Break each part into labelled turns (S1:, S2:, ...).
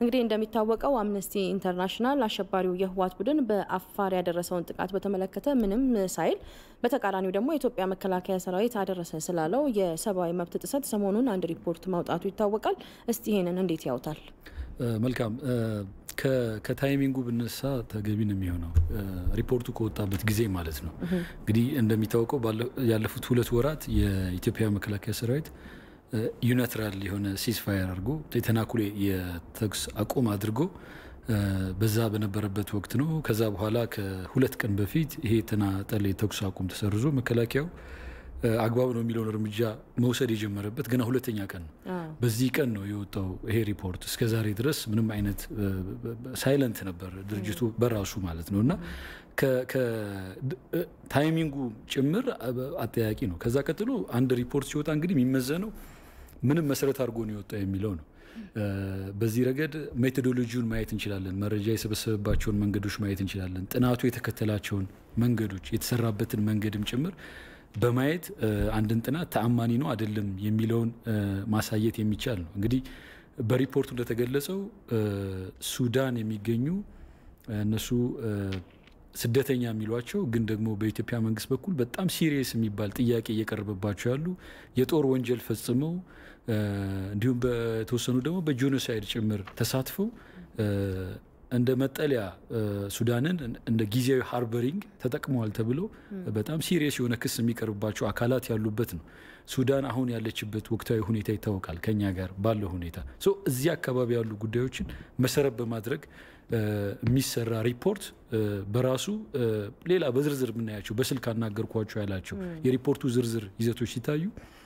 S1: እንግዲህ እንደሚታወቀው አምነስቲ ኢንተርናሽናል አሸባሪው የህወሓት ቡድን በአፋር ያደረሰውን ጥቃት በተመለከተ ምንም ሳይል በተቃራኒው ደግሞ የኢትዮጵያ መከላከያ ሰራዊት አደረሰ ስላለው የሰብአዊ መብት ጥሰት ሰሞኑን አንድ ሪፖርት ማውጣቱ ይታወቃል። እስቲ ይሄንን እንዴት ያውታል?
S2: መልካም ከታይሚንጉ ብነሳ ተገቢ ነው የሚሆነው ሪፖርቱ ከወጣበት ጊዜ ማለት ነው። እንግዲህ እንደሚታወቀው ያለፉት ሁለት ወራት የኢትዮጵያ መከላከያ ሰራዊት ዩናትራል የሆነ ሲስፋየር አድርጎ የተናኩሌ የተኩስ አቁም አድርጎ በዛ በነበረበት ወቅት ነው። ከዛ በኋላ ከሁለት ቀን በፊት ይሄ የተናጠል የተኩስ አቁም ተሰርዞ መከላከያው አግባብ ነው የሚለውን እርምጃ መውሰድ የጀመረበት ገና ሁለተኛ ቀን ነው። በዚህ ቀን ነው የወጣው ይሄ ሪፖርት። እስከ ዛሬ ድረስ ምንም አይነት ሳይለንት ነበር ድርጅቱ በራሱ ማለት ነው እና ታይሚንጉ ጭምር አጠያቂ ነው። ከዛ ቀጥሎ አንድ ሪፖርት ሲወጣ እንግዲህ የሚመዘነው ምንም መሰረት አድርጎ ነው የወጣው የሚለው ነው። በዚህ ረገድ ሜቶዶሎጂውን ማየት እንችላለን። መረጃ የሰበሰበባቸውን መንገዶች ማየት እንችላለን። ጥናቱ የተከተላቸውን መንገዶች የተሰራበትን መንገድም ጭምር በማየት አንድን ጥናት ተአማኒ ነው አይደለም የሚለውን ማሳየት የሚቻል ነው። እንግዲህ በሪፖርቱ እንደተገለጸው ሱዳን የሚገኙ እነሱ ስደተኛ የሚሏቸው ግን ደግሞ በኢትዮጵያ መንግስት በኩል በጣም ሲሪየስ የሚባል ጥያቄ እየቀረበባቸው ያሉ የጦር ወንጀል ፈጽመው እንዲሁም በተወሰኑ ደግሞ በጄኖሳይድ ጭምር ተሳትፈው እንደ መጠለያ ሱዳንን እንደ ጊዜያዊ ሃርበሪንግ ተጠቅመዋል ተብሎ በጣም ሲሪየስ የሆነ ክስ የሚቀርብባቸው አካላት ያሉበት ነው። ሱዳን አሁን ያለችበት ወቅታዊ ሁኔታ ይታወቃል። ከኛ ጋር ባለው ሁኔታ እዚህ አካባቢ ያሉ ጉዳዮችን መሰረት በማድረግ የሚሰራ ሪፖርት በራሱ ሌላ በዝርዝር የምናያቸው በስልክ አናገርኳቸው ያላቸው የሪፖርቱ ዝርዝር ይዘቶች ሲታዩ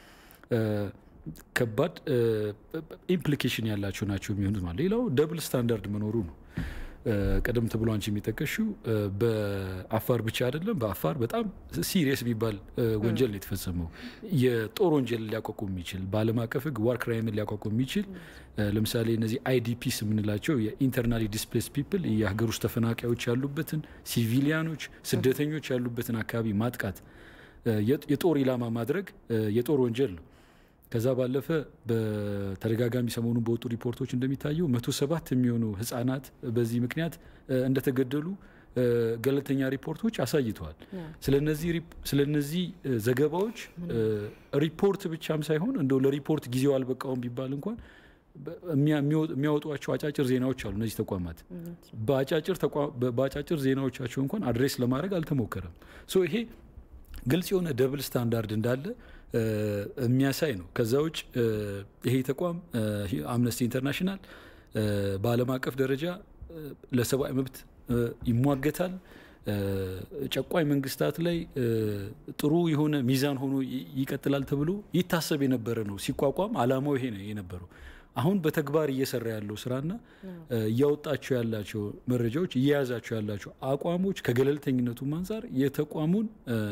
S2: ከባድ ኢምፕሊኬሽን ያላቸው ናቸው የሚሆኑት ማለት ሌላው ደብል ስታንዳርድ መኖሩ ነው። ቀደም ተብሎ አንቺ የሚጠቀሽው በአፋር ብቻ አይደለም። በአፋር በጣም ሲሪየስ የሚባል ወንጀል ነው የተፈጸመው። የጦር ወንጀል ሊያቋቁም የሚችል በዓለም አቀፍ ሕግ ዋር ክራይምን ሊያቋቁም የሚችል ለምሳሌ እነዚህ አይዲፒስ የምንላቸው የኢንተርናሊ ዲስፕሌስ ፒፕል የሀገር ውስጥ ተፈናቃዮች ያሉበትን ሲቪሊያኖች፣ ስደተኞች ያሉበትን አካባቢ ማጥቃት፣ የጦር ኢላማ ማድረግ የጦር ወንጀል ነው። ከዛ ባለፈ በተደጋጋሚ ሰሞኑን በወጡ ሪፖርቶች እንደሚታየው መቶ ሰባት የሚሆኑ ህጻናት በዚህ ምክንያት እንደተገደሉ ገለልተኛ ሪፖርቶች አሳይተዋል። ስለነዚህ ዘገባዎች ሪፖርት ብቻም ሳይሆን እንደው ለሪፖርት ጊዜው አልበቃውም ቢባል እንኳን የሚያወጧቸው አጫጭር ዜናዎች አሉ። እነዚህ ተቋማት በአጫጭር ዜናዎቻቸው እንኳን አድሬስ ለማድረግ አልተሞከረም። ሶ ይሄ ግልጽ የሆነ ደብል ስታንዳርድ እንዳለ የሚያሳይ ነው። ከዛ ውጭ ይሄ ተቋም አምነስቲ ኢንተርናሽናል በዓለም አቀፍ ደረጃ ለሰብአዊ መብት ይሟገታል። ጨቋኝ መንግስታት ላይ ጥሩ የሆነ ሚዛን ሆኖ ይቀጥላል ተብሎ ይታሰብ የነበረ ነው። ሲቋቋም አላማው ይሄ ነው የነበረው። አሁን በተግባር እየሰራ ያለው ስራና እያወጣቸው ያላቸው መረጃዎች እየያዛቸው ያላቸው አቋሞች ከገለልተኝነቱም አንጻር የተቋሙን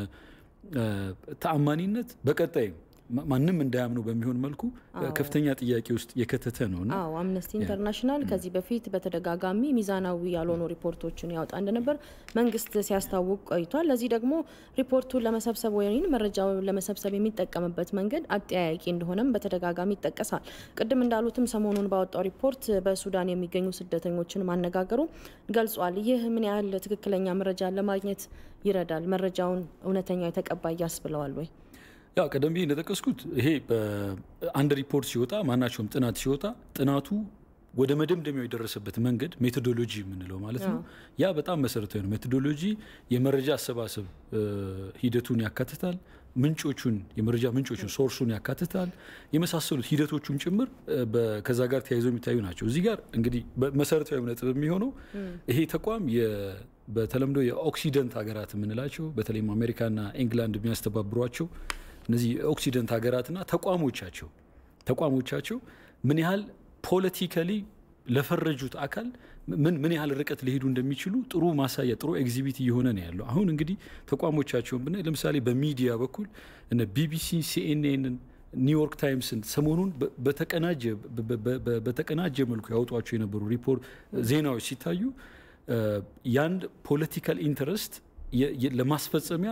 S2: ተአማኒነት በቀጣይም ማንም እንዳያምነው በሚሆን መልኩ ከፍተኛ ጥያቄ ውስጥ የከተተ ነው እና
S1: አዎ አምነስቲ ኢንተርናሽናል ከዚህ በፊት በተደጋጋሚ ሚዛናዊ ያልሆኑ ሪፖርቶችን ያወጣ እንደነበር መንግስት ሲያስታውቅ ቆይቷል። ለዚህ ደግሞ ሪፖርቱን ለመሰብሰብ ወይም መረጃውን ለመሰብሰብ የሚጠቀምበት መንገድ አጠያያቂ እንደሆነም በተደጋጋሚ ይጠቀሳል። ቅድም እንዳሉትም ሰሞኑን ባወጣው ሪፖርት በሱዳን የሚገኙ ስደተኞችን ማነጋገሩ ገልጿል። ይህ ምን ያህል ትክክለኛ መረጃን ለማግኘት ይረዳል? መረጃውን እውነተኛ የተቀባይ ያስብለዋል ወይ?
S2: ያው ቀደም ብዬ እንደጠቀስኩት ይሄ አንድ ሪፖርት ሲወጣ ማናቸውም ጥናት ሲወጣ ጥናቱ ወደ መደምደሚያው የደረሰበት መንገድ ሜቶዶሎጂ የምንለው ማለት ነው። ያ በጣም መሰረታዊ ነው። ሜቶዶሎጂ የመረጃ አሰባሰብ ሂደቱን ያካትታል። ምንጮቹን የመረጃ ምንጮቹን ሶርሱን ያካትታል። የመሳሰሉት ሂደቶቹም ጭምር ከዛ ጋር ተያይዘው የሚታዩ ናቸው። እዚህ ጋር እንግዲህ መሰረታዊ ነጥብ የሚሆነው ይሄ ተቋም በተለምዶ የኦክሲደንት ሀገራት የምንላቸው በተለይም አሜሪካና ኢንግላንድ የሚያስተባብሯቸው እነዚህ የኦክሲደንት ሀገራትና ተቋሞቻቸው ተቋሞቻቸው ምን ያህል ፖለቲካሊ ለፈረጁት አካል ምን ምን ያህል ርቀት ሊሄዱ እንደሚችሉ ጥሩ ማሳያ ጥሩ ኤግዚቢት እየሆነ ነው ያለው። አሁን እንግዲህ ተቋሞቻቸውን ብናይ ለምሳሌ በሚዲያ በኩል እነ ቢቢሲ፣ ሲኤንኤንን፣ ኒውዮርክ ታይምስን ሰሞኑን በተቀናጀ መልኩ ያወጧቸው የነበሩ ሪፖርት ዜናዎች ሲታዩ የአንድ ፖለቲካል ኢንተረስት ለማስፈጸሚያ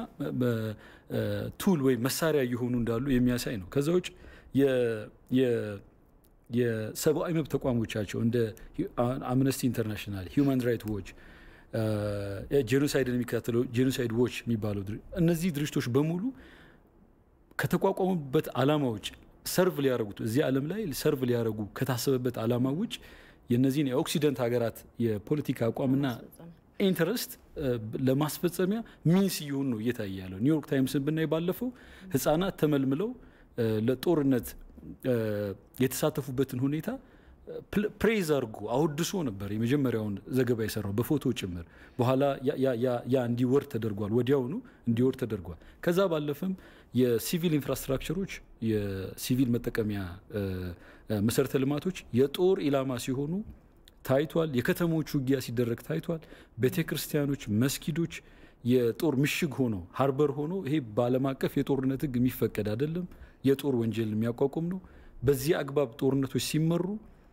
S2: ቱል ወይም መሳሪያ እየሆኑ እንዳሉ የሚያሳይ ነው። ከዛ ውጭ የሰብአዊ መብት ተቋሞቻቸው እንደ አምነስቲ ኢንተርናሽናል፣ ሂውማን ራይት ዎች፣ ጄኖሳይድን የሚከታተለው ጄኖሳይድ ዎች የሚባለው እነዚህ ድርጅቶች በሙሉ ከተቋቋሙበት ዓላማ ውጭ ሰርቭ ሊያደርጉት እዚህ ዓለም ላይ ሰርቭ ሊያደርጉ ከታሰበበት ዓላማ ውጭ የነዚህን የኦክሲደንት ሀገራት የፖለቲካ አቋምና ኢንተረስት ለማስፈጸሚያ ሚንስ እየሆኑ ነው እየታየ ያለው። ኒውዮርክ ታይምስን ብናይ ባለፈው ህጻናት ተመልምለው ለጦርነት የተሳተፉበትን ሁኔታ ፕሬዝ አድርጎ አወድሶ ነበር የመጀመሪያውን ዘገባ የሰራው በፎቶ ጭምር። በኋላ ያ እንዲወርድ ተደርጓል፣ ወዲያውኑ እንዲወርድ ተደርጓል። ከዛ ባለፈም የሲቪል ኢንፍራስትራክቸሮች፣ የሲቪል መጠቀሚያ መሰረተ ልማቶች የጦር ኢላማ ሲሆኑ ታይቷል። የከተሞች ውጊያ ሲደረግ ታይቷል። ቤተ ክርስቲያኖች፣ መስጊዶች የጦር ምሽግ ሆኖ ሀርበር ሆኖ ይሄ በዓለም አቀፍ የጦርነት ህግ የሚፈቀድ አይደለም። የጦር ወንጀል የሚያቋቁም ነው። በዚህ አግባብ ጦርነቶች ሲመሩ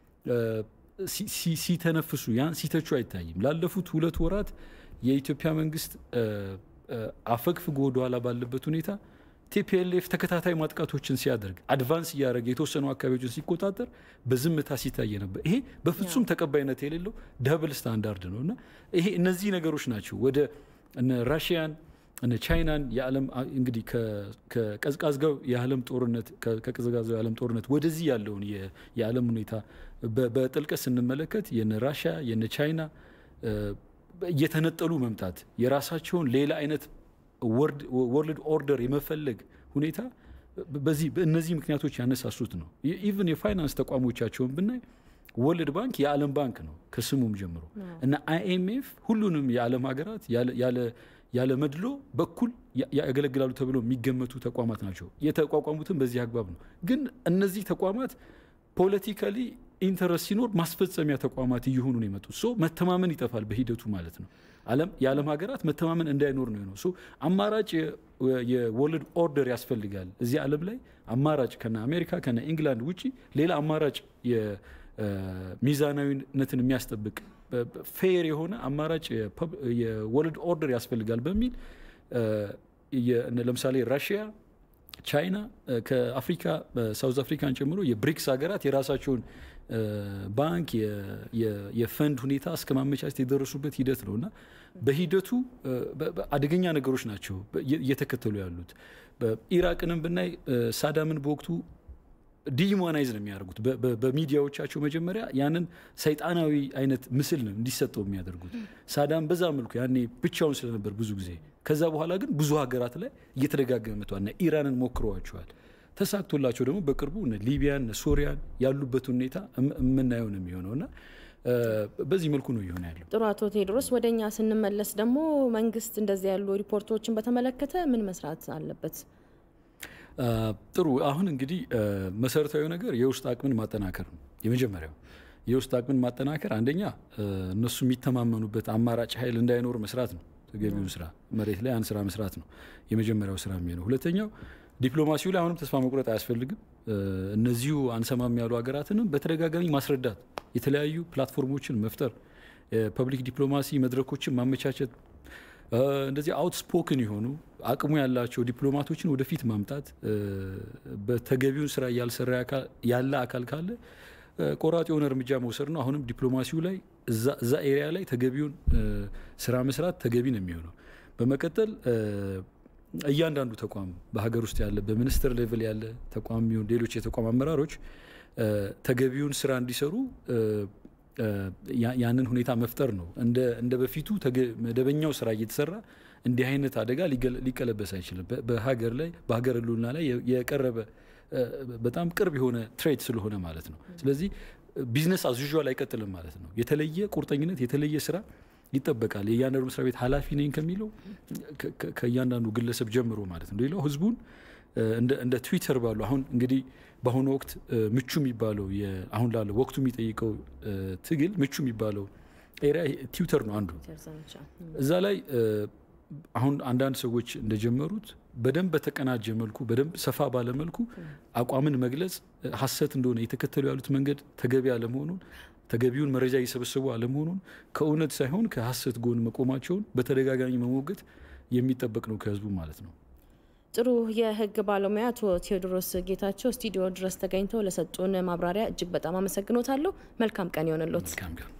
S2: ሲተነፍሱ ያን ሲተቹ አይታይም። ላለፉት ሁለት ወራት የኢትዮጵያ መንግስት አፈግፍጎ ወደኋላ ባለበት ሁኔታ ቲፒኤልኤፍ ተከታታይ ማጥቃቶችን ሲያደርግ አድቫንስ እያደረገ የተወሰኑ አካባቢዎችን ሲቆጣጠር በዝምታ ሲታየ ነበር። ይሄ በፍጹም ተቀባይነት የሌለው ደብል ስታንዳርድ ነው እና ይሄ እነዚህ ነገሮች ናቸው ወደ እነ ራሽያን እነ ቻይናን የዓለም እንግዲህ ከቀዝቃዛው የዓለም ጦርነት ከቀዝቃዛው የዓለም ጦርነት ወደዚህ ያለውን የዓለም ሁኔታ በጥልቀት ስንመለከት የነ ራሽያ የነ ቻይና እየተነጠሉ መምጣት የራሳቸውን ሌላ አይነት ወርልድ ኦርደር የመፈለግ ሁኔታ በዚህ በእነዚህ ምክንያቶች ያነሳሱት ነው። ኢቭን የፋይናንስ ተቋሞቻቸውን ብናይ ወርልድ ባንክ የዓለም ባንክ ነው ከስሙም ጀምሮ እና አይኤምኤፍ ሁሉንም የዓለም ሀገራት ያለ መድሎ በኩል ያገለግላሉ ተብሎ የሚገመቱ ተቋማት ናቸው። የተቋቋሙትም በዚህ አግባብ ነው። ግን እነዚህ ተቋማት ፖለቲካሊ ኢንተረስት ሲኖር ማስፈጸሚያ ተቋማት እየሆኑ ነው የመጡት። ሶ መተማመን ይጠፋል በሂደቱ ማለት ነው። የዓለም ሀገራት መተማመን እንዳይኖር ነው የሆነው። አማራጭ የወርልድ ኦርደር ያስፈልጋል። እዚህ ዓለም ላይ አማራጭ ከነ አሜሪካ ከነ ኢንግላንድ ውጪ ሌላ አማራጭ ሚዛናዊነትን የሚያስጠብቅ ፌር የሆነ አማራጭ የወርልድ ኦርደር ያስፈልጋል በሚል ለምሳሌ ራሽያ፣ ቻይና ከአፍሪካ ሳውዝ አፍሪካን ጨምሮ የብሪክስ ሀገራት የራሳቸውን ባንክ የፈንድ ሁኔታ እስከ ማመቻቸት የደረሱበት ሂደት ነው እና በሂደቱ አደገኛ ነገሮች ናቸው እየተከተሉ ያሉት። ኢራቅንም ብናይ ሳዳምን በወቅቱ ዲሞናይዝ ነው የሚያደርጉት። በሚዲያዎቻቸው መጀመሪያ ያንን ሰይጣናዊ አይነት ምስል ነው እንዲሰጠው የሚያደርጉት። ሳዳም በዛ መልኩ ያኔ ብቻውን ስለነበር ብዙ ጊዜ። ከዛ በኋላ ግን ብዙ ሀገራት ላይ እየተደጋገመ መጥቷል። እና ኢራንን ሞክረዋቸዋል። ተሳክቶላቸው ደግሞ በቅርቡ ሊቢያን፣ ሶሪያን ያሉበት ሁኔታ የምናየው ነው የሚሆነው እና በዚህ መልኩ ነው እየሆነ ያለው።
S1: ጥሩ አቶ ቴዎድሮስ፣ ወደ እኛ ስንመለስ ደግሞ መንግስት እንደዚህ ያሉ ሪፖርቶችን በተመለከተ ምን መስራት አለበት?
S2: ጥሩ አሁን እንግዲህ መሰረታዊ ነገር የውስጥ አቅምን ማጠናከር ነው የመጀመሪያው። የውስጥ አቅምን ማጠናከር አንደኛ እነሱ የሚተማመኑበት አማራጭ ኃይል እንዳይኖር መስራት ነው። ተገቢውን ስራ መሬት ላይ አንድ ስራ መስራት ነው የመጀመሪያው ስራ የሚሆነው። ሁለተኛው ዲፕሎማሲው ላይ አሁንም ተስፋ መቁረጥ አያስፈልግም። እነዚሁ አንሰማም ያሉ ሀገራትንም በተደጋጋሚ ማስረዳት፣ የተለያዩ ፕላትፎርሞችን መፍጠር፣ የፐብሊክ ዲፕሎማሲ መድረኮችን ማመቻቸት እንደዚህ አውትስፖክን የሆኑ አቅሙ ያላቸው ዲፕሎማቶችን ወደፊት ማምጣት በተገቢውን ስራ እያልሰራ ያለ አካል ካለ ቆራጥ የሆነ እርምጃ መውሰድ ነው። አሁንም ዲፕሎማሲው ላይ እዛ ኤሪያ ላይ ተገቢውን ስራ መስራት ተገቢ ነው የሚሆነው። በመቀጠል እያንዳንዱ ተቋም በሀገር ውስጥ ያለ በሚኒስትር ሌቭል ያለ ተቋም የሚሆን ሌሎች የተቋም አመራሮች ተገቢውን ስራ እንዲሰሩ ያንን ሁኔታ መፍጠር ነው። እንደ በፊቱ መደበኛው ስራ እየተሰራ እንዲህ አይነት አደጋ ሊቀለበስ አይችልም። በሀገር ላይ በሀገር ሕልውና ላይ የቀረበ በጣም ቅርብ የሆነ ትሬድ ስለሆነ ማለት ነው። ስለዚህ ቢዝነስ አዝዥዋል አይቀጥልም ማለት ነው። የተለየ ቁርጠኝነት፣ የተለየ ስራ ይጠበቃል። የእያንዳንዱ መስሪያ ቤት ኃላፊ ነኝ ከሚለው ከእያንዳንዱ ግለሰብ ጀምሮ ማለት ነው። ሌላው ህዝቡን እንደ ትዊተር ባሉ አሁን እንግዲህ በአሁኑ ወቅት ምቹ የሚባለው አሁን ላለው ወቅቱ የሚጠይቀው ትግል ምቹ የሚባለው ኤሪያ ትዊተር ነው አንዱ። እዛ ላይ አሁን አንዳንድ ሰዎች እንደጀመሩት በደንብ በተቀናጀ መልኩ በደንብ ሰፋ ባለ መልኩ አቋምን መግለጽ ሀሰት እንደሆነ የተከተሉ ያሉት መንገድ ተገቢ አለመሆኑን ተገቢውን መረጃ እየሰበሰቡ አለመሆኑን ከእውነት ሳይሆን ከሀሰት ጎን መቆማቸውን በተደጋጋሚ መሞገት የሚጠበቅ ነው ከህዝቡ ማለት ነው።
S1: ጥሩ የህግ ባለሙያ አቶ ቴዎድሮስ ጌታቸው ስቱዲዮ ድረስ ተገኝተው ለሰጡን ማብራሪያ እጅግ በጣም አመሰግኖታለሁ። መልካም ቀን ይሆንልዎት።
S2: መልካም ቀን